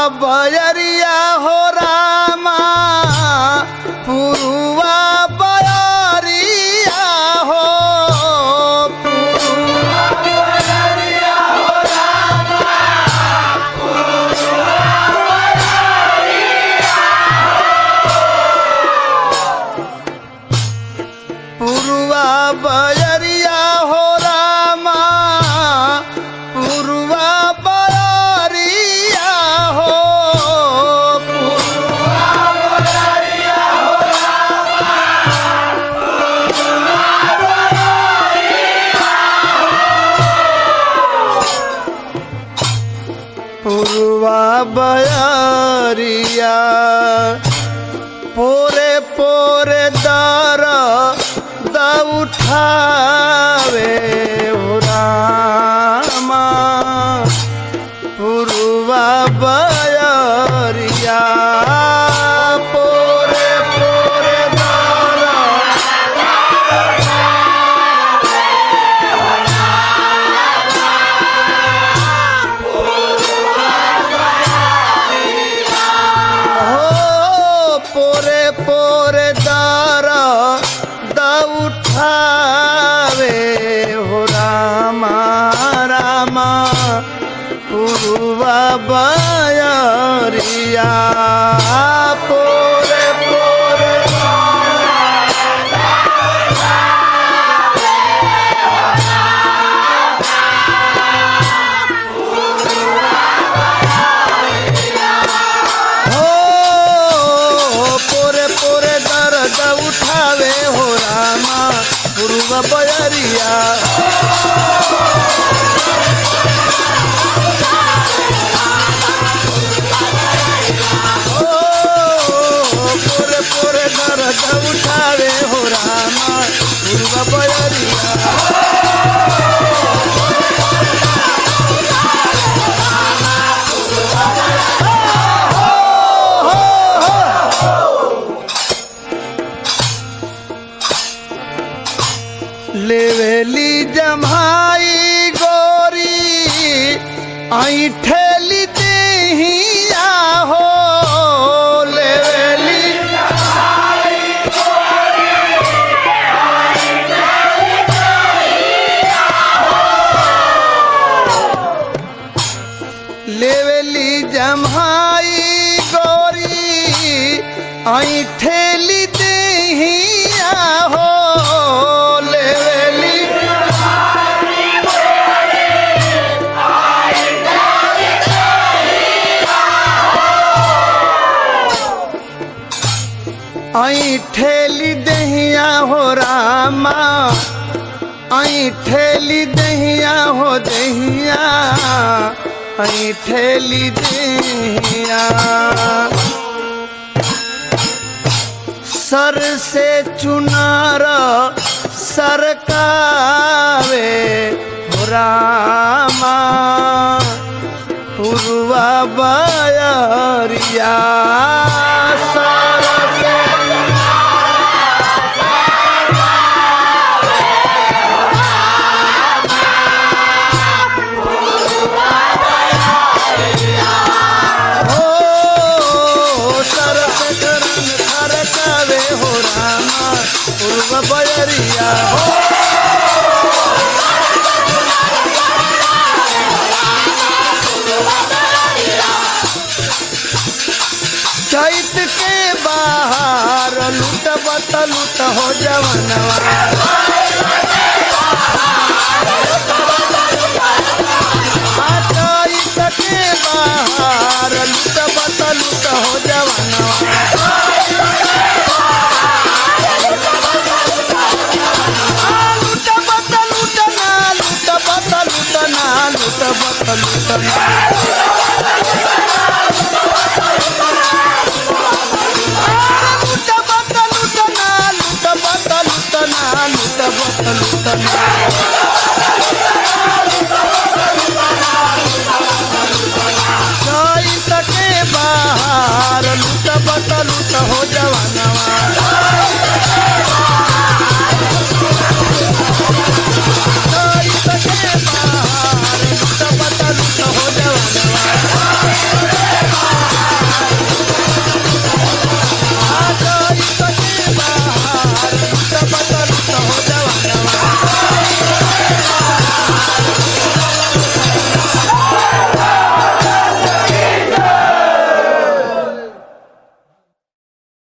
बयरिया हो रामा पुरुआ बयरिया हो पुरुआ बयरिया हो रामा पुरुआ बयरिया हो पुरुआ बयरिया पोरे पोरे दर द उठावे ओ रामा पुरुआ बयरिया पोरे पोरे दर हो पोरे पोरे दर द उठावे हो रामा रामा पुरुवा बयरिया पोरे पोरे हो पोरे पोरे दर्द उठावे हो रामा पूर्व बयरिया हो पोरे पोरे दर्द उठावे हो रामा पूर्व बयरिया लेवेली जमाई गोरी आई ठेली देहिया हो लेवेली लेवेली जमाई गोरी आई ठेली देहिया हो लेवेली आई ठेली दहिया हो रामा आई ठेली दहिया हो दहिया आई ठेली दहिया सर से चुनार सरकावे हो रामा पुरवा बयरिया सर से हो सरस करन खरकावे हो रामा पूर्व बयरिया हो चैत के बाहर लूट बत लूट हो जवनवा चैत के बाहर लूट बत लूट हो जवनवा लूट बत लूट ना लूट बत लूट ना लूट बत लूट ना